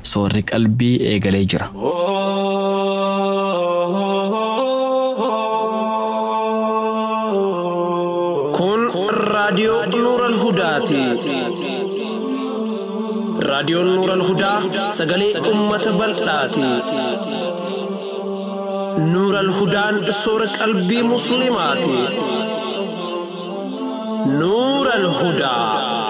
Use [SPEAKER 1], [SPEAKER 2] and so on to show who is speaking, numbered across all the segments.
[SPEAKER 1] soorri qalbii eegalee jira.
[SPEAKER 2] Kun raadiyoo Nuural Hudaati. Raadiyoon Nuural Hudaa sagalee uummata bal'aati. Nuural Hudaan soora qalbii Musliimaati. Nuural Hudaa.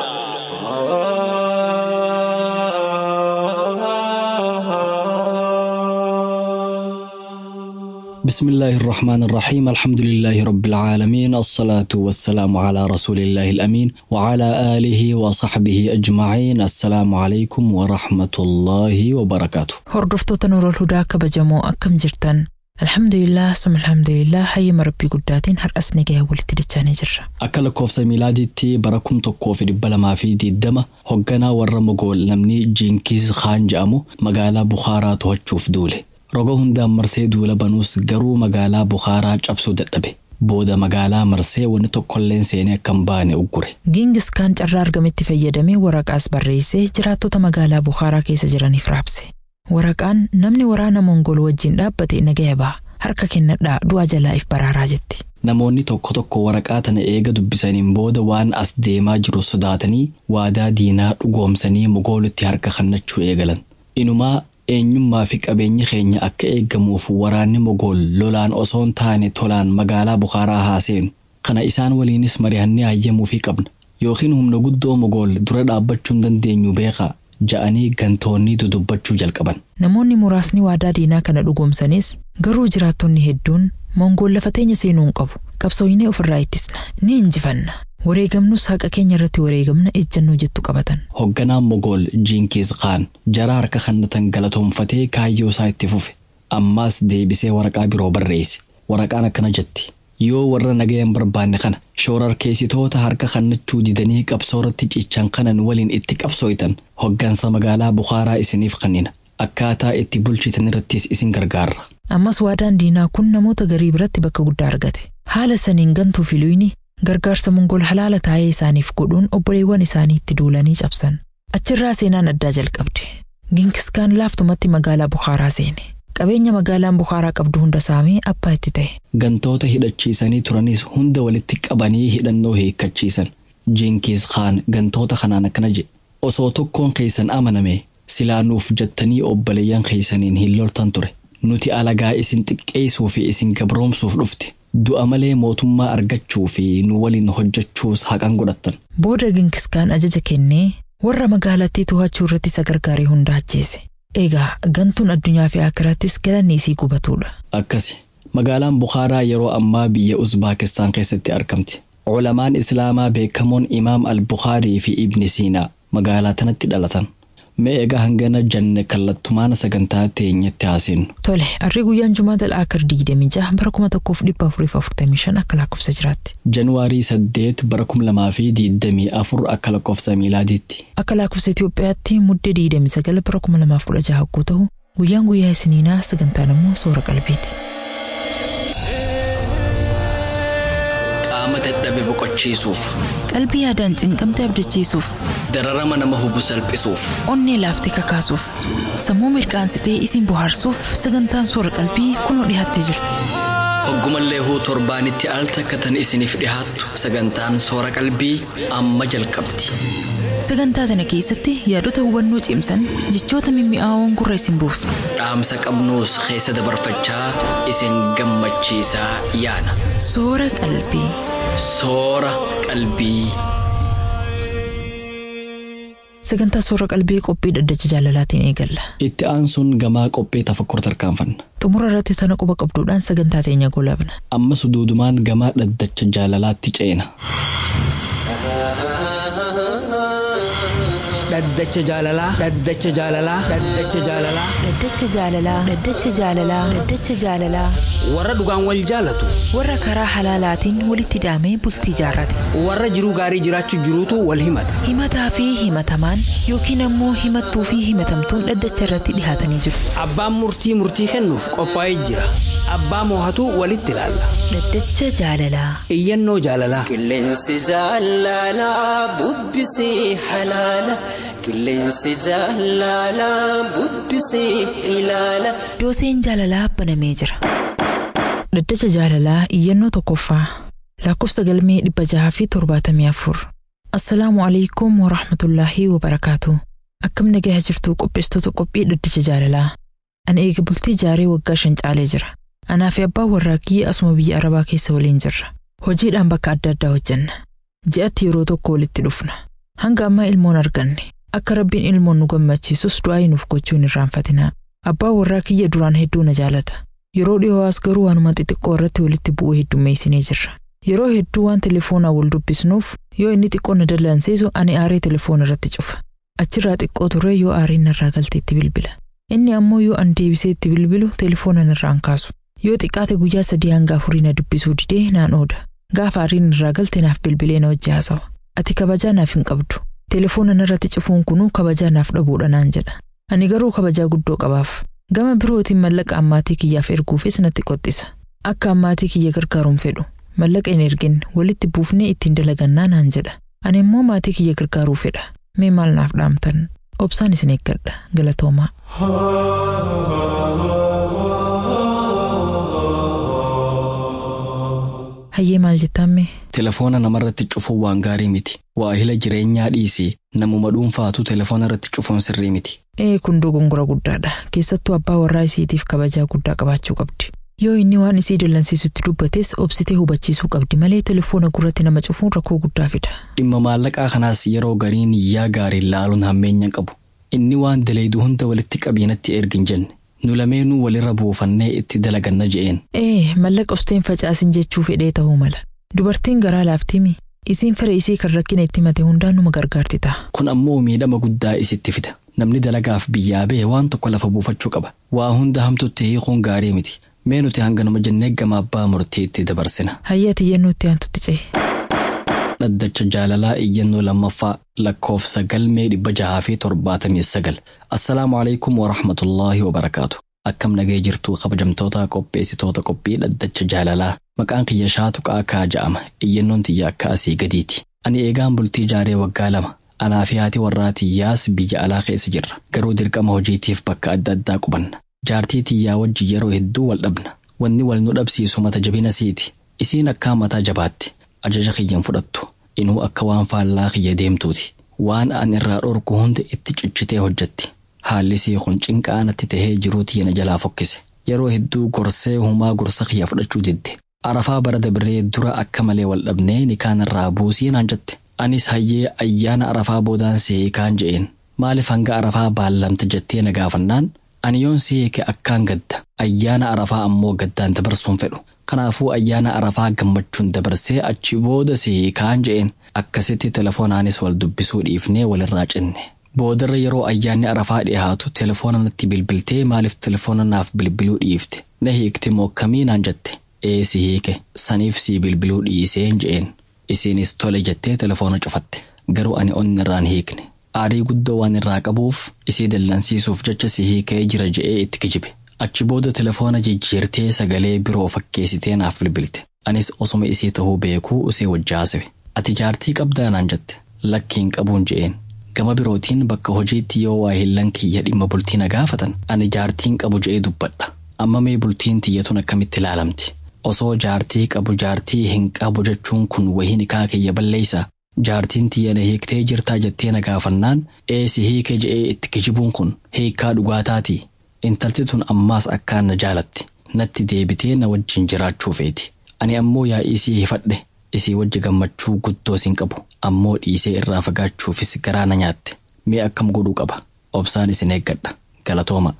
[SPEAKER 1] بسم الله الرحمن الرحيم الحمد لله رب العالمين الصلاة والسلام على رسول الله الأمين وعلى آله وصحبه أجمعين السلام عليكم ورحمة الله وبركاته
[SPEAKER 3] Hordoftoota Nuurol Hudaa kabajamoo akkam jirtan? Alhamdulillah, sum alhamdulillah, hayyama rabbii guddaatiin har'as nagaya walitti dachaanii jirra.
[SPEAKER 1] Akka lakkoofsa miilaadiitti bara kum tokkoo fi dhibba lamaa fi diddama hogganaa warra mogool namni Jiinkiis Khaan jedhamu magaalaa Bukhaaraa to'achuuf duule. Roga hundaan marsee duula banuus garuu magaalaa Bukhaaraa cabsuu dadhabe. Booda magaalaa marsee wanni tokkolleen seenee akka hin baane uggure.
[SPEAKER 3] Giingis kaan carraa argametti fayyadamee waraqaas barreessee jiraattota magaalaa Bukhaaraa keessa jiraniif raabse. Waraqaan namni waraana Mongool wajjin dhaabbate nagaya ba'a. Harka kennadhaa du'a jalaa if baraaraa jetti.
[SPEAKER 1] Namoonni tokko tokko waraqaa tana eega dubbisaniin booda waan as deemaa jiru sodaatanii waadaa diinaa dhugoomsanii mogoolitti harka kennachuu eegalan. Inumaa eenyummaa fi qabeenyi keenya akka eegamuuf waraanni mogool lolaan osoo hin taane tolaan magaalaa Bukhaaraa haa seenu. Kana isaan waliinis mari'annee hayyamuufii qabna. Yookiin humna guddoo mogool dura dhaabbachuu hin dandeenyu beekaa ja'anii gantoonni dudubbachuu jalqaban.
[SPEAKER 3] Namoonni muraasni waadaa diinaa kana dhugoomsanis garuu jiraattonni hedduun Mongool lafa teenya seenuu hin qabu. Qabsooyinee ofirraa ittisna. Ni injifanna. Wareegamnus haqa keenya irratti wareegamna ejjannoo jettu qabatan.
[SPEAKER 1] Hogganaan mogool Jiinkiis Khaan jara harka kannatan galatoomfatee kaayyoo isaa itti fufe. Ammaas deebisee waraqaa biroo barreesse. Waraqaan akkana jetti. Yoo warra nagayan barbaanne kana shoorarkeessitoota harka kannachuu didanii qabsoorratti cichan kanan waliin itti qabsooytan hoggansa magaalaa Bukhaaraa isiniif kennina. Akkaataa itti bulchitan irrattis isin gargaarra.
[SPEAKER 3] Ammas waadaan diinaa kun namoota garii biratti bakka guddaa argate. Haala saniin gantuu fi luyni gargaarsa mongool halaala taa'ee isaaniif godhuun obboleewwan isaanii itti duulanii cabsan. Achirraa seenaan addaa jalqabde. Ginkiskaan laaftumatti magaalaa Bukhaaraa seene. Qabeenya magaalaan Bukhaaraa qabdu hunda saamee abbaa itti ta'e.
[SPEAKER 1] Gantoota hidhachiisanii turanis hunda walitti qabanii hidhannoo hiikkachiisan. Jiinkiis Khaan gantoota kanaan akkana jedhe. Osoo tokkoon keessan amaname silaa nuuf jettanii obboleeyyan keessaniin hin loltan ture. Nuti alagaa isin xiqqeessuu fi isin gabroomsuuf dhufte. Du'a malee mootummaa argachuu fi nu waliin hojjechuus haqan godhattan.
[SPEAKER 3] Booda Ginkiskaan ajaja kennee warra magaalattii to'achuu irratti isa gargaaree hunda ajjeese. Egaa gantuun addunyaa fi akiraattis galanni isii gubatuudha.
[SPEAKER 1] Akkasi. Magaalaan Bukhaaraa yeroo ammaa biyya Uzbaakistaan keessatti argamti. Culamaan Islaamaa beekamoon Imaam Al-Bukhaarii fi Ibni Siinaa magaalaa tanatti dhalatan. Mee egaa hangana janne kallattumaan sagantaa teenyatti haasinu.
[SPEAKER 3] Tole, harri guyyaan Jumaata Al-Akir 26 bara 1445 akka lakkoofsa jiraatti.
[SPEAKER 1] Januwaarii 8 bara 2024 akka lakkoofsa miilaadiitti.
[SPEAKER 3] Akka lakkoofsa Itoophiyaatti muddee 29 bara 2016 hogguu ta'u guyyaan guyyaa isiniinaa sagantaan immoo soora qalbiiti.
[SPEAKER 1] Qaama dadhabe boqochiisuuf,
[SPEAKER 3] Qalbii yaadaan cinqamte abdachiisuuf,
[SPEAKER 1] dararama nama hubu salphisuuf,
[SPEAKER 3] onnee laaftee kakaasuuf, sammuu mirqaansitee isin bohaarsuuf sagantaan soora qalbii kunoo dhiyaattee jirti.
[SPEAKER 1] hoggumallee huu torbaanitti al takkatan isiniif dhihaattu sagantaan soora qalbii amma jalqabdi.
[SPEAKER 3] Sagantaa tana keessatti yaadota hubannoo cimsan jechoota mimmi'aawoon gurra isin buusu.
[SPEAKER 1] Dhaamsa qabnuus keessa dabarfachaa isin gammachiisaa yaana.
[SPEAKER 3] Soora qalbii.
[SPEAKER 1] Soora qalbii.
[SPEAKER 3] Sagantaa soora qalbii qophii dhaddacha jaalalaatiin eegalla.
[SPEAKER 1] Itti aansuun gamaa qophii tafakkur tarkaanfanna.
[SPEAKER 3] Xumura irratti tana quba qabduudhaan sagantaa teenya golabna.
[SPEAKER 1] Ammas duudumaan gamaa dhaddacha jaalalaatti ceena.
[SPEAKER 4] dhaddacha jaalalaa dhaddacha jaalalaa dhaddacha jaalalaa
[SPEAKER 3] Dhaddacha jaalalaa. Dhaddacha jaalalaa. Dhaddacha jaalalaa.
[SPEAKER 4] warra dhugaan wal jaalatu
[SPEAKER 3] Warra karaa halaalaatiin walitti hidhamee bultii jaarrate.
[SPEAKER 4] warra jiruu gaarii jiraachuu jiruutu wal himata
[SPEAKER 3] Himataa fi himatamaan yookiin ammoo himattuu fi himatamtuun dhaddacha irratti dhihaatanii jiru.
[SPEAKER 4] abbaan murtii murtii kennuuf qophaa'ee jira Abbaa moohatu walitti ilaalla.
[SPEAKER 3] Dhaddacha jaalalaa.
[SPEAKER 4] Iyyannoo jaalalaa.
[SPEAKER 5] Qilleensi jaalalaa bubbisee halaala. Qilleensi jaalalaa bubbisee ilaala.
[SPEAKER 3] Dooseen jaalalaa banamee jira. Dhaddacha jaalalaa iyyannoo tokkoffaa. Lakkoofsa galmee dhibba jaha fi torbaatamii afur. Assalaamu alaikum wa rahmatullaahi wa barakaatu. Akkam nagayaa jirtu qopheessitoota qophii dhaddacha jaalalaa. Ani eega bultii jaaree waggaa shan caalee jira. Anaa fi abbaan warraa kiyya asuma biyya Arabaa keessa waliin jirra. Hojiidhaan bakka adda addaa hojjenna. Ji'atti yeroo tokko walitti dhufna. Hanga ammaa ilmoon arganne. Akka rabbiin ilmoon nu gammachiisus du'aa nuuf gochuun irraanfatinaa. Abbaan warraa kiyya duraan hedduu na jaalata. Yeroo dhiyoo as garuu waanuma xixiqqoo irratti walitti bu'uu heddummeessinee jirra. Yeroo hedduu waan telefoonaa wal dubbisnuuf yoo inni xiqqoo na dallansiisu ani aaree telefoona irratti cufa. Achirraa xiqqoo turee yoo aariin narraa galte itti bilbila. Inni ammoo yoo an deebisee itti bilbilu telefoona narraan kaasu. Yoo xiqqaate guyyaa sadii hanga afurii na dubbisuu didee naan ooda. Gaafa aariin irraa galte naaf bilbilee na wajji haasawa. Ati kabajaa naaf hin qabdu. Telefoona narratti cufuun kunuu kabajaa naaf dhabuudha naan jedha. Ani garuu kabajaa guddoo qabaaf. Gama birootiin mallaqa ammaatii kiyyaaf erguufis natti qoxxisa. Akka ammaatii kiyya gargaaruun fedhu. Mallaqa hin ergin walitti buufnee ittiin dalagannaa naan jedha. Ani immoo maatii kiyya gargaaruu fedha. Mee maal naaf dhaamtan? Obsaan isin eeggadha. Galatoomaa. Hayyee maal jettamme?
[SPEAKER 1] Telefoona namarratti cufuun waan gaarii miti. Waahila jireenyaa dhiisee namuma dhuunfaatu telefoona irratti cufuun sirrii miti.
[SPEAKER 3] Ee kun dogongora guddaadha. Keessattuu abbaa warraa isiitiif kabajaa guddaa qabaachuu qabdi. Yoo inni waan isii dallansiisutti dubbates obsitee hubachiisuu qabdi malee telefoona gurratti nama cufuun rakkoo guddaa fida.
[SPEAKER 1] Dhimma maallaqaa kanaas yeroo gariin yaa gaariin laaluun hammeenya qabu. Inni waan daleedu hunda walitti qabiinatti ergin jenne. Nu lameenuu walirra buufannee itti dalaganna je'een.
[SPEAKER 3] Ee mallaqa usteen facaasin jechuu fedhee ta'uu mala. Dubartiin garaa laaftimi. Isiin fira isii kan rakkina itti mate hundaan numa gargaarti ta'a.
[SPEAKER 1] Kun ammoo miidhama guddaa isitti fida. Namni dalagaaf biyyaa ba'e waan tokko lafa buufachuu qaba. Waa hunda hamtutti hiikuun gaarii miti. Mee nuti hanga nama jennee gama abbaa murtii itti dabarsina.
[SPEAKER 3] Hayyaati iyyannoo itti aantutti ce'e.
[SPEAKER 1] Dhaddacha jaalalaa iyyannoo lammaffaa lakkoofsa galmee dhibba jahaa fi torbaatamii sagal. Assalaamu alaikum wa rahmatullaahi wa barakaatu. Akkam nagee jirtuu kabajamtoota qopheessitoota qophii dhaddacha jaalalaa. Maqaan kiyya shaatu qaakaa ja'ama. Iyyannoon tiyya akka asii gadiiti. Ani eegaan bultii jaaree waggaa lama. Anaa fi haati warraa tiyyaas biyya alaa keessa jirra. Garuu dirqama hojiitiif bakka adda addaa qubanna. Jaartii tiyyaa wajji yeroo hedduu wal dhabna. Wanni wal nu dhabsiisu mata jabina siiti. Isiin akkaan mataa jabaatti. Ajaja kiyyan fudhattu. Inuu akka waan faallaa kiyya deemtuuti. Waan an irraa dhorku hunda itti cichitee hojjetti. Haalli sii kun cinqaa natti tahee jiruu tiyya na jalaa fokkise. Yeroo hedduu gorsee humaa gorsa kiyya fudhachuu didde. Arafaa bara dabree dura akka malee wal dhabnee ni kaan irraa buusii naan jette. Anis hayyee ayyaana arafaa boodaan see kaan je'een. Maaliif hanga arafaa baallamte jettee na gaafannaan ani yoon si hiike akkaan gadda ayyaana arafaa ammoo gaddaan dabarsuun fedhu kanaafuu ayyaana arafaa gammachuun dabarsee achi booda si hiikaan je'een akkasitti telefoonaanis wal dubbisuu dhiifnee walirraa cinne boodarra yeroo ayyaanni arafaa dhiyaatu telefoona natti bilbiltee maaliif telefoona naaf bilbiluu dhiifte na hiikte moo akkamii naan jette ee si hiike saniif si bilbiluu dhiiseen je'een isiinis tole jettee telefoona cufatte garuu ani onni irraan hiikne aarii guddoo waan irraa qabuuf isii dallansiisuuf jecha si hiikee jira je'ee itti kijibe achi booda telefoona jijjiirtee sagalee biroo fakkeessitee naaf bilbilte anis osuma isii tahuu beekuu usee wajjaasewe ati jaartii qabdaa naan jette lakkiin qabuun je'een gama birootiin bakka hojiitti yoo waa hillan kiyya dhimma bultii na gaafatan ani jaartiin qabu je'ee dubbadha amma mee bultiin tiyyatun akkamitti ilaalamti osoo jaartii qabu jaartii hin qabu jechuun kun wahii nikaa kiyya balleeysa jaartiin tiyya na hiiktee jirtaa jettee na gaafannaan eesi hiike je'ee itti kijibuun kun hiikaa dhugaataatii intalti tun ammaas akkaan na jaalatti natti deebitee na wajjin jiraachuu feeti ani ammoo yaa isii hifadhe isii wajji gammachuu guddoo sin qabu ammoo dhiisee irraa fagaachuufis garaa na nyaatte mee akkam godhuu qaba obsaan isin eeggadha galatooma.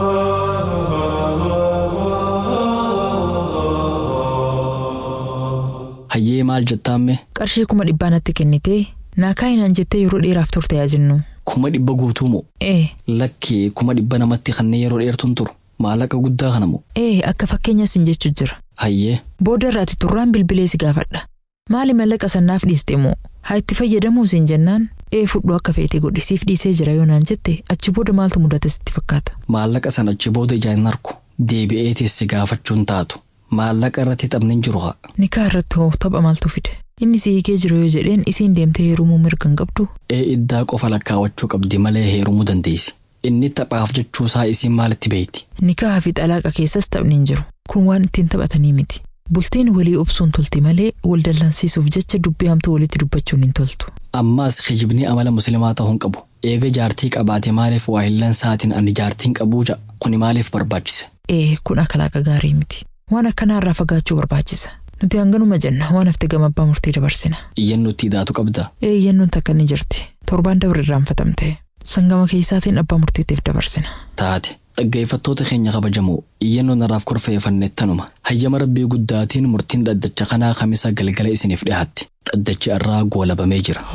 [SPEAKER 1] hayyee maal jettaamme
[SPEAKER 3] Qarshii kuma dhibbaa natti kennitee naa kaayinaan jettee yeroo dheeraaf turte yaajinnu.
[SPEAKER 1] kuma dhibba guutuu moo
[SPEAKER 3] Ee,
[SPEAKER 1] lakkee kuma dhibba namatti kanneen yeroo dheertuun turu maallaqa guddaa kana moo
[SPEAKER 3] ee akka fakkeenya sin jechuu jira.
[SPEAKER 1] hayyee
[SPEAKER 3] Booda irraati turraan bilbilee si gaafadha. Maali mallaqa sannaaf dhiiste moo? Haa itti fayyadamuu siin jennaan? Ee fudhu akka feete godhisiif dhiisee jira yoo naan jette achi booda maaltu mudata sitti fakkaata?
[SPEAKER 1] maallaqa sana achi booda ijaan hin arku deebi'eetis si gaafachuun taatu maallaqa irratti taphni hin jiru haa.
[SPEAKER 3] Nikaa irratti hoo tapha maaltu fide? Inni si hiikee jiru yoo jedheen isiin deemtee heerumuu mirga hin qabdu.
[SPEAKER 1] Ee iddaa qofa lakkaawachuu qabdi malee heerumuu dandeessi. Inni taphaaf jechuusaa isiin maalitti beekti?
[SPEAKER 3] Nikaa fi xalaaqa keessas taphni hin jiru. Kun waan ittiin taphatanii miti. Bultiin walii obsuun tolti malee wal dallansiisuuf jecha dubbii hamtuu walitti dubbachuun hin toltu.
[SPEAKER 1] Ammaas kijibni amala musliimaa ta'uu hin qabu. Eega jaartii qabaate maaliif waayillan sa'aatiin ani jaartiin qabuu ja'a kuni maaliif barbaachise?
[SPEAKER 3] Ee kun akhlaaqa gaarii miti. Waan akkanaa irraa fagaachuu barbaachisa. Nuti hanganuma jenna waan hafte gama abbaa murtii dabarsina.
[SPEAKER 1] Iyyannuutti idaatu qabda.
[SPEAKER 3] Ee iyyannuun takka ni jirti. Torbaan dabre irraanfatamte. Sangama keessaatiin abbaa murtiitiif dabarsina.
[SPEAKER 1] Taate dhaggeeffattoota keenya kabajamoo iyyannoon irraaf korfeeffannettanuma hayyama rabbii guddaatiin murtiin dhaddacha kanaa kamisa galgala isiniif dhiyaatti dhaddachi irraa goolabamee jira.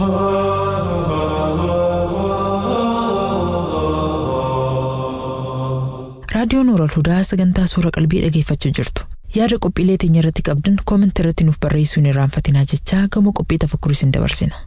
[SPEAKER 3] Raadiyoon Nooral Hudaa sagantaa suura qalbii dhageeffachuu jirtu. Yaada qophiilee teenya irratti qabdan koomentii irratti nuuf barreessuu hin irraanfatinaa jechaa gama qophii tafakkurii isin dabarsina.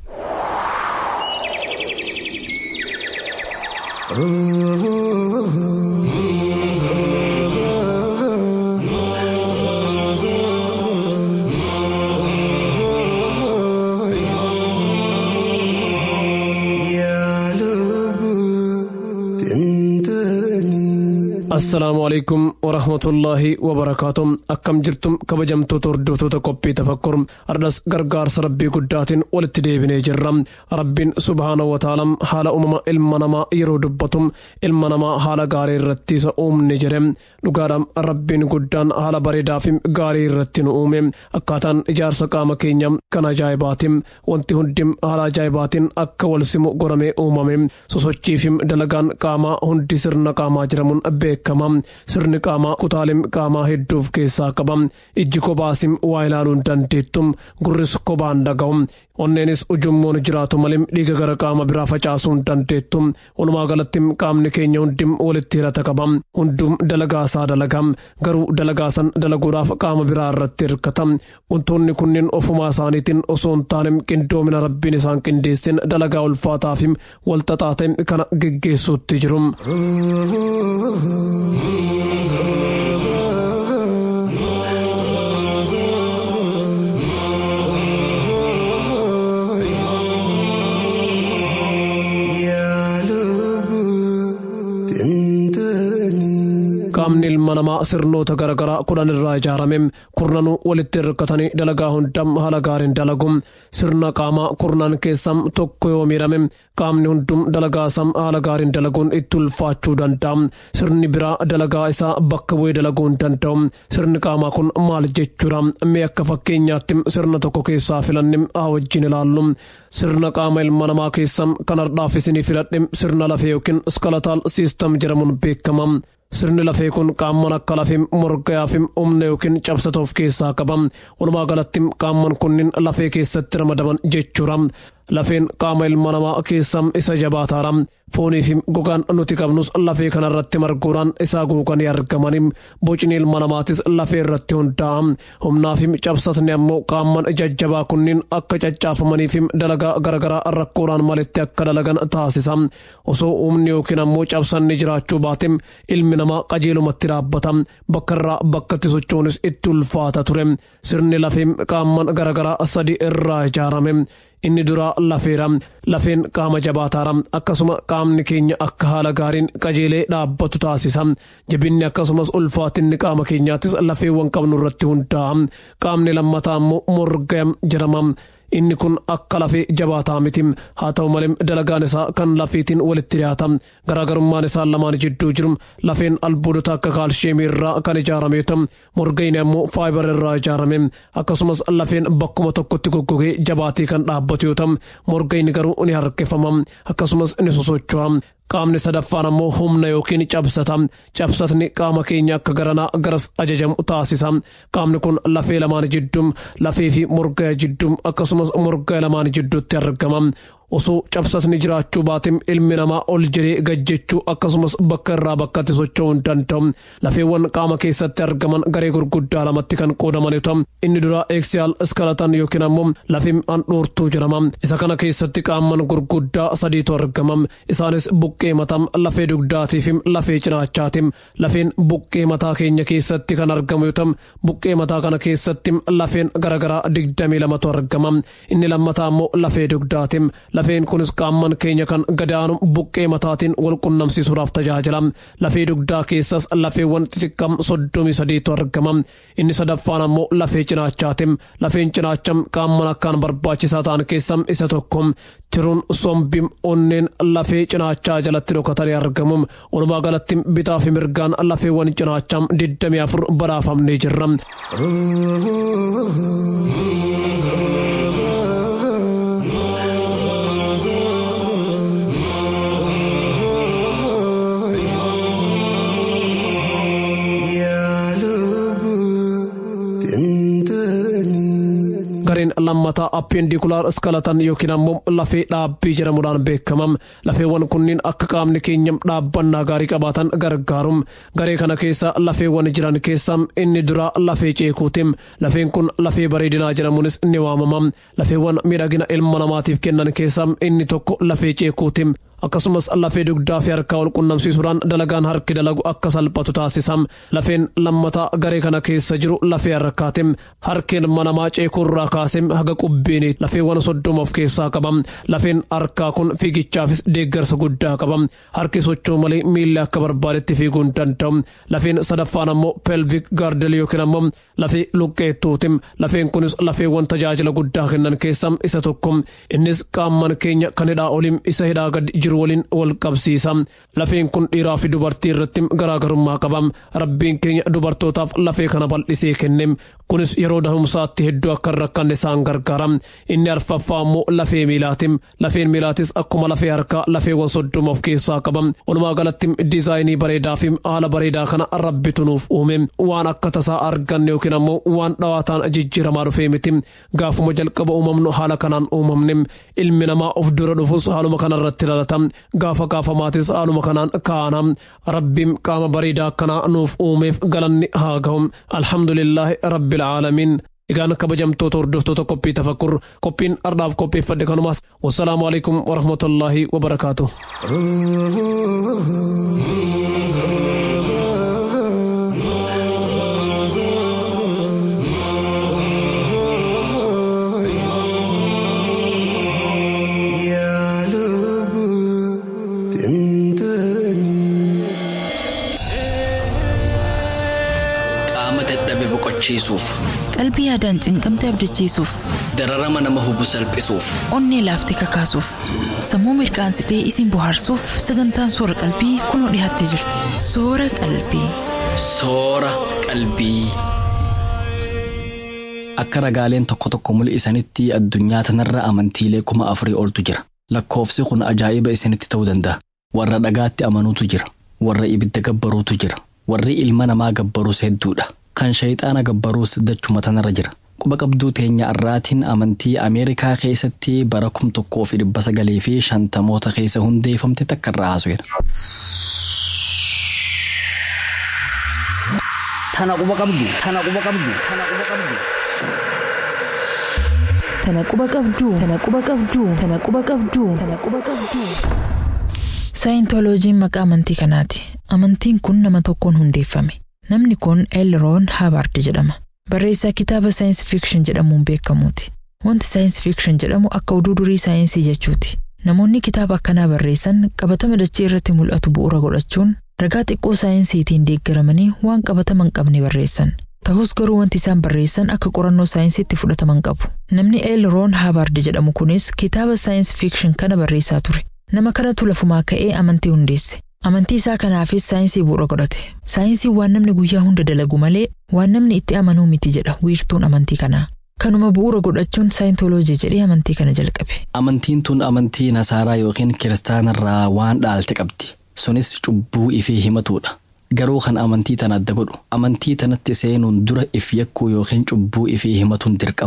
[SPEAKER 6] assalaamu alaikum warahmatullaahi wabarakaatu akkam jirtum kabajamtoota hordoftoota qophii tafakkur ardhas gargaarsa rabbii guddaatiin walitti deebinee jirra rabbiin subhaana wataala haala uumama ilma namaa yeroo dubbatu ilma namaa haala gaarii irratti isa uumne jedhe dhugaadhaan rabbiin guddaan haala bareedaa fi gaarii irratti nu uume akkaataan ijaarsa qaama keenya kan ajaa'ibaati wanti hundi haala ajaa'ibaatiin akka wal simu godhamee uumame sosochii fi dalagaan qaamaa hundi sirna qaamaa jedhamuun beekama sirni qaamaa kutaalee qaamaa hedduuf keessaa qaba ijji kophaasim waa ilaaluu hin dandeettu gurris kophaan dhaga'u onneenis ujummoon jiraatu malee dhiiga gara qaama biraa facaasuu hin dandeettu walumaa galatti qaamni keenya hundi walitti hirata qaba hundum dalagaasaa dalaga garuu dalagaasan dalaguudhaaf qaama biraa irratti hirkata wantoonni kunniin ofumaa isaaniitiin osoo hin taane qindoomina rabbiin isaan qindeessin dalagaa ulfaataa fi walxaxaa ta'e kana geggeessuutti jiru. qaamni ilma namaa sirnoota garaagaraa kudhan irraa ijaarame kurnanuu walitti hirkatanii dalagaa hundam haala gaariin dalagu sirna qaamaa kurnan keessam tokko yoo miidhame qaamni hundum dalagaasam haala gaariin dalaguun itti ulfaachuu danda'a sirni biraa dalagaa isaa bakka bu'ee dalaguu hin danda'u sirni qaamaa kun maal jechuudha mee akka fakkeenyaatti sirna tokko keessaa filanne haa wajjin ilaallu sirna qaama ilma namaa keessam kan hardhaaf isinii filadhe sirna lafee yookiin skalataal siistam jedhamuun beekama. sirni lafee kun qaamman akka lafee morgayaa fi humna yookiin cabsata of keessaa qaba walumaa galatti qaamman kunniin lafee keessatti ramadaman jechuudha lafeen qaama ilma namaa keessaa isa jabaataadha foonii fi gogaan nuti qabnus lafee kanarratti marguudhaan isaa guuganii argamanii bocni ilma namaatis lafee irratti hundaa'a humnaa fi cabsatni ammoo qaamman jajjabaa kunniin akka caccaafamanii fi dalagaa garaagaraa rakkoodhaan malitti akka dalagan taasisa osoo humni yookiin ammoo cabsanni jiraachuu baate ilmi namaa qajeelumatti dhaabbata bakka irraa bakkatti sochoonis itti ulfaata ture sirni lafee qaamman garaagaraa sadi irraa ijaarame inni duraa lafeera lafeen qaama jabaataara akkasuma qaamni keenya akka haala gaariin qajeelee dhaabbatu taasisa jabinni akkasumas ulfaatinni qaama keenyaattis lafeewwan qabnu irratti hundaa'a qaamni lammataa immoo morga jedhama inni kun akka lafee jabaataa miti haa ta'u malee dalagaan isaa kan lafeetiin walitti dhiyaata garaagarummaan isaan lamaan jidduu jiru lafeen albuudota akka kaalsheemii irraa kan ijaarame yoo ta'u morgayni ammoo faayibar irraa ijaarame akkasumas lafeen bakkuma tokkotti goggogee jabaatee kan dhaabbatu yoo ta'u morgayni garuu ni harkifama akkasumas ni sosocho'a qaamni sadaffaan ammoo humna yookiin cabsata cabsatni qaama keenya akka garanaa garas ajajamu taasisa qaamni kun lafee lamaan jidduu lafee fi morgaa jidduu akkasumas morgaa lamaan jidduutti argama osoo cabsatni jiraachuu baatim ilmi namaa ol jedhee gajjechuu akkasumas bakka irraa bakkatti socho'uu hin danda'u lafeewwan qaama keessatti argaman garee gurguddaa lamatti kan qoodaman yoo ta'u inni duraa eeksiyaal iskalatan yookiin ammoo lafim handhuurtuu jedhama isa kana keessatti qaaman gurguddaa sadiitu argama isaanis buqqee mataa lafee dugdaatii fi lafee cinaachaati lafeen buqqee mataa keenya keessatti kan argamu yoo ta'u buqqee mataa kana keessatti lafeen garaagaraa digdamii lamatu argama inni lammataa immoo lafee dugdaati lafeen kunis qaaman keenya kan gadaanu buqqee mataatiin wal qunnamsiisuudhaaf tajaajila lafee dugdaa keessas lafeewwan xixiqqam soddomii sadiitu argama inni sadaffaan ammoo lafee cinaachaati lafeen cinaacham qaaman akkaan barbaachisaa ta'an keessa isa tokko tiruun sombim onneen lafee cinaachaa jalatti dhokatanii argamu walumaa galatti bitaa fi mirgaan lafeewwan cinaacham digdamii afur badhaafamnee jirra. gareen lammataa appendikulaar iskalatan yookiin ammoo lafee dhaabbii jedhamuudhaan beekamam lafeewwan kunniin akka qaamni keenya dhaabbannaa gaarii qabaatan gargaarum garee kana keessa lafeewwan jiran keessa inni duraa lafee ceekuutim lafeen kun lafee bareedinaa jedhamuunis ni waamamam lafeewwan miidhagina ilma namaatiif kennan keessa inni tokko lafee ceekuutim akkasumas lafee dugdaa fi harkaa wal qunnamsiisuudhaan dalagaan harki dalagu akka salphatu taasisam lafeen lammataa garee kana keessa jiru lafee harkaatim harkeen manamaa ceekuurraa kaasem haga qubbiini lafeewwan soddoma of keessaa qabam lafeen harkaa kun fiigichaafis deeggarsa guddaa qabam harki sochoo malee miilli akka barbaadetti fiiguu hin danda'u lafeen sadaffaan ammoo pelvik gaardel yookiin ammoo lafee luqqeettuutim lafeen kunis lafeewwan tajaajila guddaa kennan keessa isa tokko innis qaamman keenya kan hidhaa olim isa hidhaa gadi jiru waliin wal qabsiisa lafeen kun dhiiraa fi dubartii irratti garaagarummaa qaba rabbiin keenya dubartootaaf lafee kana bal'isee kenne kunis yeroo dahumsaatti hedduu akka hin rakkanne isaan gargaara inni arfaffaa immoo lafee miilaati lafeen miilaatis akkuma lafee harkaa lafeewwan soddoma of keessaa qaba walumaa galatti diizaayinii bareedaa fi haala bareedaa kana rabbitu nuuf uume waan akka tasaa arganne yookiin ammoo waan dhawaataan jijjiiramaa dhufee miti gaafuma jalqaba uumamnu haala kanaan uumamne ilmi namaa of dura dhufus haaluma kanarratti dhalata gaafa gaafamaatis haaluma kanaan kaana rabbiin qaama bareedaa akkanaa nuuf uumeef galanni haa ga'u alhamdulillaahi rabbil aalamiin egaan kabajamtoota hordoftoota qophii tafakkur qophiin ardhaaf qopheeffadhe kanumaas wassalaamu alaikum warahmatullaahi wabarakaatu
[SPEAKER 1] qaama dadhabe boqochiisuuf
[SPEAKER 3] qalbii yaadaan cinqamte abdachiisuuf
[SPEAKER 1] dararama nama hubu salphisuuf
[SPEAKER 3] onnee laaftee kakaasuuf sammuu mirqaansitee isin bohaarsuuf sagantaan soora qalbii kunoo dhiyaattee jirti soora qalbii
[SPEAKER 1] soora qalbii. Akka ragaaleen tokko tokko mul'isanitti addunyaa tanarra amantiilee kuma afurii oltu jira. Lakkoofsi kun ajaa'iba isinitti ta'uu danda'a. Warra dhagaatti amanuutu jira. Warra ibidda gabbaruutu jira. Warri ilma namaa gabbaruus hedduudha. Kan shayxaana gabbaruus dachuma tanarra jira. Quba qabduu teenya arraatiin amantii Ameerikaa keessatti bara kum tokkoo fi dhibba sagalii fi shantamoota keessa hundeeffamte takka irraa haasofna.
[SPEAKER 4] Tana quba qabdu. Tana quba qabdu. Tana quba qabdu.
[SPEAKER 3] tana quba qabduu tana quba qabduu tana quba qabduu tana quba qabduu. Saayintooloojiin maqaa amantii kanaati. Amantiin kun nama tokkoon hundeeffame. Namni kun Elroon Haabard jedhama. Barreessaa kitaaba saayinsii fiikshin jedhamuun beekamuuti. Wanti saayinsii fiikshin jedhamu akka oduu durii saayinsii jechuuti. Namoonni kitaaba akkanaa barreessan qabatama dachee irratti mul'atu bu'uura godhachuun ragaa xiqqoo saayinsiitiin deeggaramanii waan qabatama hin qabne barreessan. Ta'us garuu wanti isaan barreessan akka qorannoo saayinsiitti fudhataman qabu. Namni Elroon Haabard jedhamu kunis kitaaba saayinsii fiikshin kana barreessaa ture. Nama kanatu lafumaa ka'ee amantii hundeesse. Amantii isaa kanaafis saayinsii bu'uura godhate. Saayinsiin waan namni guyyaa hunda dalagu malee waan namni itti amanuu miti jedha wiirtuun amantii kanaa. Kanuma bu'uura godhachuun saayintooloojii jedhee amantii kana jalqabe.
[SPEAKER 1] Amantiin tun amantii nasaaraa yookiin kiristaanarraa waan dhaalte qabdi. Sunis cubbuu ifee himatuudha. Garuu kan amantii tana adda godhu amantii tanatti seenuun dura if yakkuu yookiin cubbuu ifee himatuun dirqama.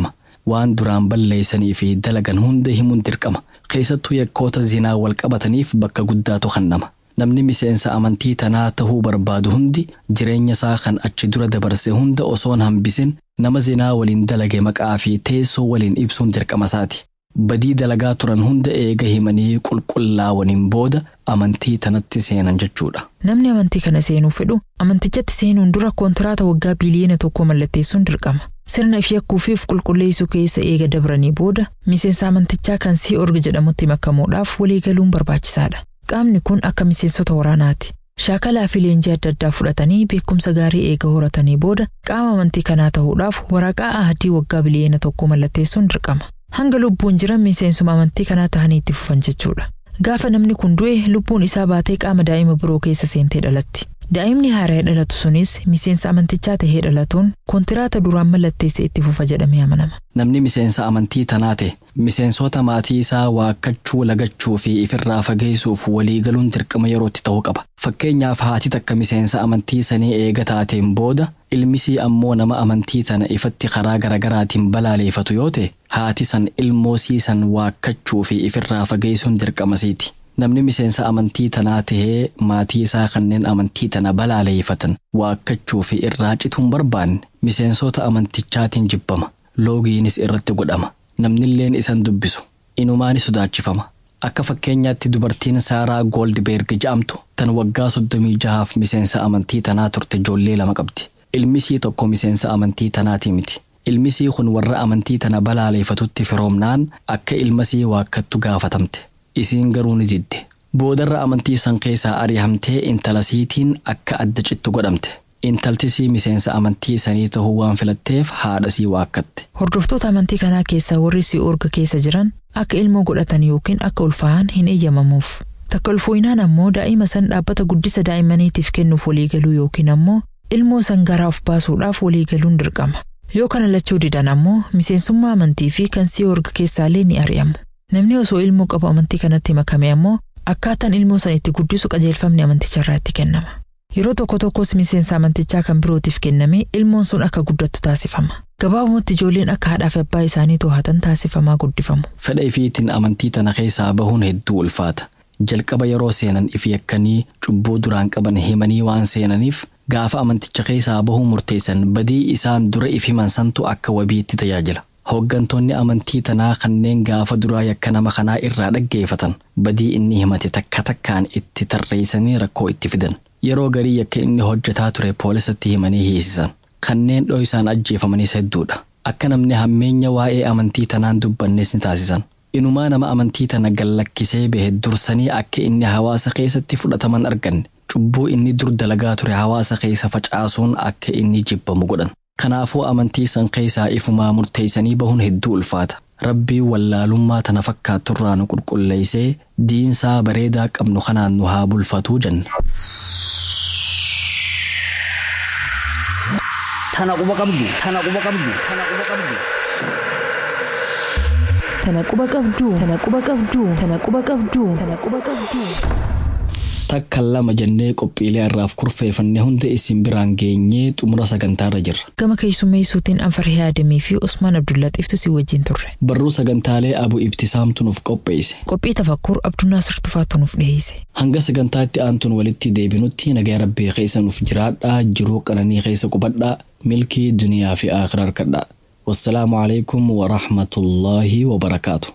[SPEAKER 1] waan duraan balleeysanii fi dalagan hunda himuun dirqama keessattuu yakkoota zinaa wal qabataniif bakka guddaatu kennama namni miseensa amantii tanaa tahuu barbaadu hundi jireenya isaa kan achi dura dabarse hunda osoon hambisin nama zinaa waliin dalage maqaa fi teessoo waliin ibsuun dirqama isaati badii dalagaa turan hunda eega himanii qulqullaawaniin booda amantii tanatti seenan jechuudha.
[SPEAKER 3] Namni amantii kana seenuu fedhu amantichatti seenuun dura koontiraata waggaa biliyeena tokko mallatteessuun dirqama. Sirna fi yakkuu fi qulqulleessuu keessa eega dabranii booda miseensa amantichaa kan sii orga jedhamutti makamuudhaaf waliigaluun barbaachisaadha. Qaamni kun akka miseensota waraanaati. Shaakalaa fi leenjii adda addaa fudhatanii beekumsa gaarii eega horatanii booda qaama amantii kanaa ta'uudhaaf waraqaa ahadii waggaa biliyeena tokko mallatteessuun dirqama. Hanga lubbuun jiran miseensuma amantii kanaa tahanii itti fufan jechuudha. Gaafa namni kun du'e lubbuun isaa baatee qaama daa'ima biroo keessa seentee dhalatti. Daa'imni haaraa dhalatu sunis miseensa amantichaa tahee dhalatuun koontiraata duraan mallatteesse itti fufa jedhamee amanama.
[SPEAKER 1] Namni miseensa amantii tanaa ta'e miseensota maatii isaa waakkachuu lagachuu fi ifirraa fageessuuf waliigaluun dirqama yerootti ta'uu qaba. Fakkeenyaaf haati takka miseensa amantii sanii eega taateen booda ilmisii ammoo nama amantii tana ifatti karaa garagaraatiin balaaleeffatu yoo ta'e haati san ilmoosii san waakkachuu fi ifirraa fageessuun dirqamasiiti. Namni miseensa amantii tanaa tahee maatii isaa kanneen amantii tana balaaleeffatan waakkachuu fi irraa cituun barbaanne miseensota amantichaatiin jibbama. Loogiinis irratti godhama. Namnilleen isan dubbisu. Inumaani sodaachifama. Akka fakkeenyaatti dubartiin Saaraa Goldberg jedhamtu tan waggaa soddomii jahaaf miseensa amantii tanaa turte ijoollee lama qabdi. Ilmisii tokko miseensa amantii tanaati miti. Ilmisii kun warra amantii tana balaaleeffatutti firoomnaan akka ilmasii waakkattu gaafatamte. Isiin garuu ni didde. Boodarra amantii san keessaa ari'amtee intalasiitiin akka adda cittu godhamte. Intaltisii miseensa amantii sanii tahuu waan filatteef haadhasii waakkatte.
[SPEAKER 3] Hordoftoota amantii kanaa keessaa warri si orga keessa jiran akka ilmoo godhatan yookiin akka ulfaa'an hin eeyyamamuuf. Takka ulfooyinaan ammoo daa'ima san dhaabbata guddisa daa'immaniitiif kennuuf waliigaluu yookiin ammoo ilmoo san garaa of baasuudhaaf waliigaluun dirqama. Yoo kana lachuu didan ammoo miseensummaa amantii fi kan si orga keessaallee ni ari'amu. Namni osoo ilmoo qabu amantii kanatti makame ammoo akkaataan ilmoo san itti guddisu qajeelfamni amanticharraa itti kennama. Yeroo tokko tokkos miseensa amantichaa kan birootiif kenname ilmoon sun akka guddattu taasifama. Gabaabumatti ijoolleen akka haadhaa fi abbaa isaanii to'atan taasifamaa guddifamu.
[SPEAKER 1] Fedha ifiitiin amantii tana keessaa bahuun hedduu ulfaata. Jalqaba yeroo seenan ifi yakkanii cubbuu duraan qaban himanii waan seenaniif gaafa amanticha keessaa bahuu murteessan badii isaan dura if himan santu akka wabiitti tajaajila. Hooggantoonni amantii tanaa kanneen gaafa duraa yakka nama kanaa irraa dhaggeeffatan badii inni himate takka takkaan itti tarreessanii rakkoo itti fidan. Yeroo garii yakka inni hojjetaa ture poolisatti himanii hiisisan. Kanneen dho'isaan ajjeefamanis hedduudha. Akka namni hammeenya waa'ee amantii tanaan dubbannes ni taasisan. Inumaa nama amantii tana gallakkisee bahe dursanii akka inni hawaasa keessatti fudhataman arganne. Cubbuu inni dur dalagaa ture hawaasa keessa facaasuun akka inni jibbamu godhan. Kanaafuu amantii san keessaa ifumaa murteessanii bahuun hedduu ulfaata. Rabbii wallaalummaa tana fakkaatturraa nu qulqulleessee diinsaa bareedaa qabnu kanaan nu haa bulfatuu jenna.
[SPEAKER 4] Tana quba qabdu. Tana quba qabdu. Tana quba qabdu.
[SPEAKER 3] Tana quba qabduu. Tana quba qabduu. Tana quba qabduu. Tana quba qabduu.
[SPEAKER 1] Takka lama jennee qophiilee irraaf kurfeeffannee hunda isin biraan geenyee xumura sagantaarra jirra.
[SPEAKER 3] Gama keessummeessuutiin Anfarhee Adamii fi Usmaan Abdullaxiiftu si wajjin turre.
[SPEAKER 1] Barruu sagantaalee Abu Ibtisaamtu nuuf qopheesse.
[SPEAKER 3] Qophii tafakkur Abdunnaasir Tufaatu nuuf dhiyeesse.
[SPEAKER 1] Hanga sagantaatti aantuun walitti deebinutti nagaa rabbii keessa nuuf jiraadhaa jiruu qananii keessa qubadhaa milkii duniyaa fi akhiraa harkadhaa. Wassalaamu alaikum wa rahmatullaahi wa barakaatu.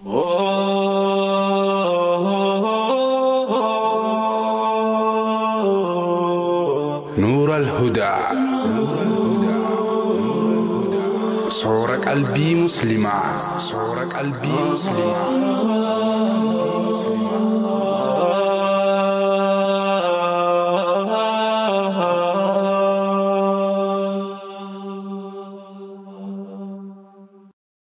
[SPEAKER 7] نور الهدى صور قلبي مسلمة صور قلبي مسلمة